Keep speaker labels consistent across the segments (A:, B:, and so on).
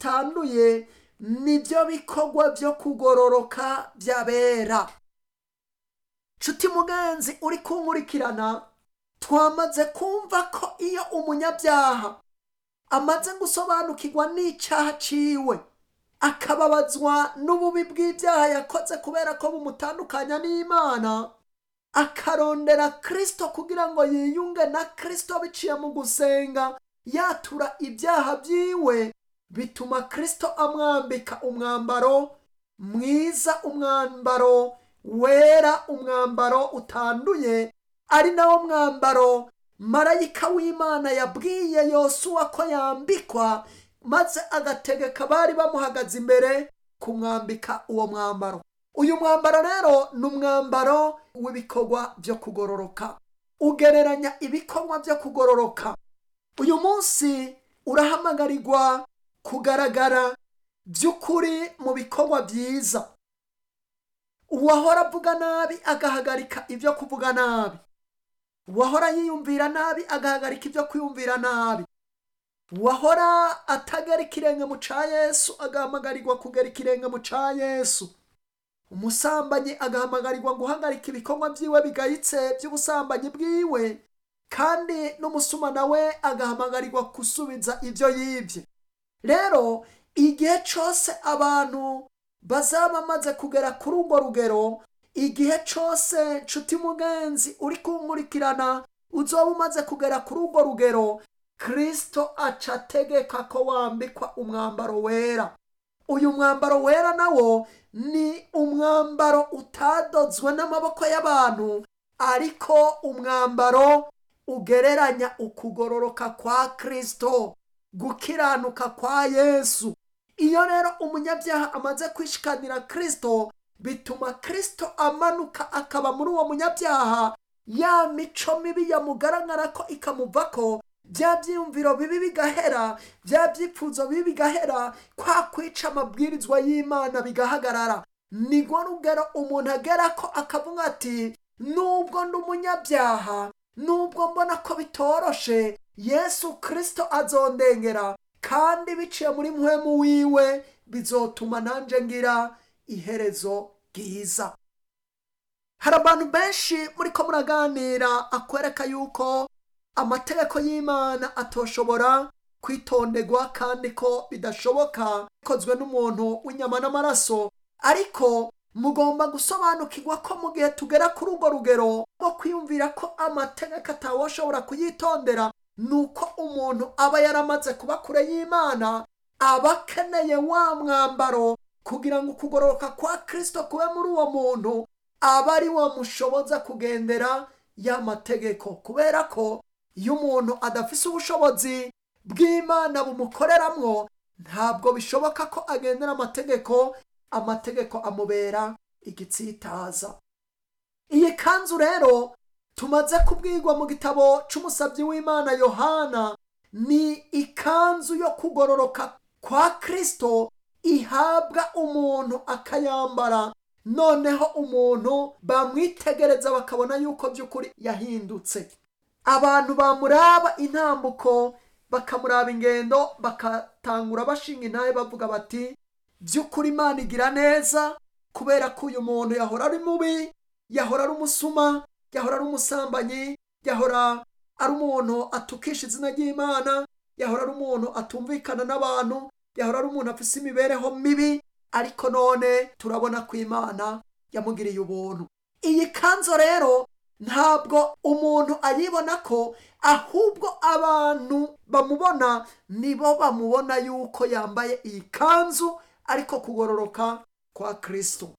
A: zitanduye nibyo bikorwa byo kugororoka by'abera nshuti mugenzi uri kunkurikirana twamaze kumva ko iyo umunyabyaha amaze gusobanukirwa n'icyaha ciwe akababazwa n'ububi bw'ibyaha yakoze kubera ko bumutandukanya n'imana akarondera kirisito kugira ngo yiyunge na kirisito biciye mu gusenga yatura ibyaha byiwe bituma kirisito amwambika umwambaro mwiza umwambaro wera umwambaro utanduye ari nawo mwambaro marayika w'imana yabwiye yosuwa ko yambikwa maze agategeka bari bamuhagaze imbere kumwambika uwo mwambaro uyu mwambaro rero ni umwambaro w'ibikorwa byo kugororoka ugereranya ibikorwa byo kugororoka uyu munsi urahamagarirwa kugaragara by'ukuri mu bikorwa byiza uwahora avuga nabi agahagarika ibyo kuvuga nabi uwahora yiyumvira nabi agahagarika ibyo kwiyumvira nabi uwahora atagera ikirenge mu ca yesu agahamagarirwa kugera ikirenge mu ca yesu umusambanyi agahamagarirwa guhagarika ibikorwa byiwe bigayitse by'ubusambanyi bwiwe kandi n'umusuma nawe agahamagarirwa gusubiza ibyo yibye rero igihe cyose abantu bazaba bamaze kugera kuri urwo rugero igihe cyose nshuti mugenzi uri kunkurikirana uzoba umaze kugera kuri urwo rugero kirisito aca ategeka ko wambikwa umwambaro wera uyu mwambaro wera nawo ni umwambaro utadozwe n'amaboko y'abantu ariko umwambaro ugereranya ukugororoka kwa kirisito gukiranuka kwa yesu iyo rero umunyabyaha amaze kwishikanira kirisito bituma kirisito amanuka akaba muri uwo munyabyaha ya mico mibi yamugaragara ko ikamuva ko bya byiyumviro bibi bigahera bya byifuzo bibi bigahera kwa kwica amabwirizwa y'imana bigahagarara nirwo rugero umuntu agera ko akavuga ati nubwo ndi umunyabyaha nubwo mbona ko bitoroshe yesu kirisito azondengera kandi biciye muri muhemu wiwe bizotuma nanjye ngira iherezo ryiza hari abantu benshi muri ko muraganira akwereka yuko amategeko y'imana atoshobora kwitonderwa kandi ko bidashoboka bikozwe n'umuntu w'inyama n'amaraso ariko mugomba gusobanukirwa ko mu gihe tugera kuri urwo rugero rwo kwiyumvira ko amategeko atawashobora kuyitondera ni uko umuntu aba yaramaze kuba kure y'imana aba akeneye wa mwambaro kugira ngo ukugororoka kwa kirisito kube muri uwo muntu aba ari wo mushoboza kugendera ya mategeko kubera ko iyo umuntu adafise ubushobozi bw'imana bumukoreramwo ntabwo bishoboka ko agendera amategeko amategeko amubera igitsitaza iyi kanzu rero tumaze kubwirwa mu gitabo cy'umusabyi w'imana yohana ni ikanzu yo kugororoka kwa kirisito ihabwa umuntu akayambara noneho umuntu bamwitegereza bakabona yuko by'ukuri yahindutse abantu bamuraba intambuko bakamuraba ingendo bakatangura bashinga intahe bavuga bati by'ukuri imana igira neza kubera ko uyu muntu yahora ari mubi yahora ari umusuma yahora ari umusambanyi yahora ari umuntu atukisha izina ry'imana yahora ari umuntu atumvikana n'abantu yahora ari umuntu afite imibereho mibi ariko none turabona ko imana yamugiriye ubuntu iyi kanzu rero ntabwo umuntu ayibona ko ahubwo abantu bamubona nibo bamubona yuko yambaye iyi kanzu ariko kugororoka kwa kirisito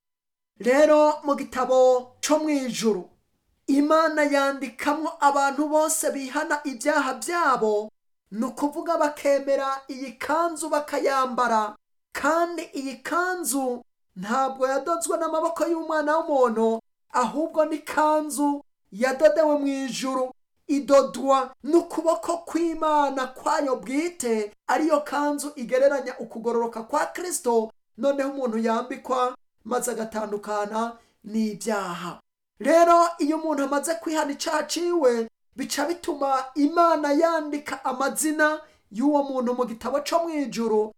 A: rero mu gitabo cyo mu ijuru imana yandikamwo abantu bose bihana ibyaha byabo ni ukuvuga bakemera iyi kanzu bakayambara kandi iyi kanzu ntabwo yadozwe n'amaboko y'umwana w'umuntu ahubwo ni kanzu yadodewe mu ijuru idodwa n'ukuboko kw'imana kwayo bwite ariyo kanzu igereranya ukugororoka kwa kirisito noneho umuntu yambikwa maze agatandukana n'ibyaha rero iyo umuntu amaze kwihana icyaha ciwe bica bituma imana yandika amazina y'uwo muntu mu gitabo cyo mu ijuru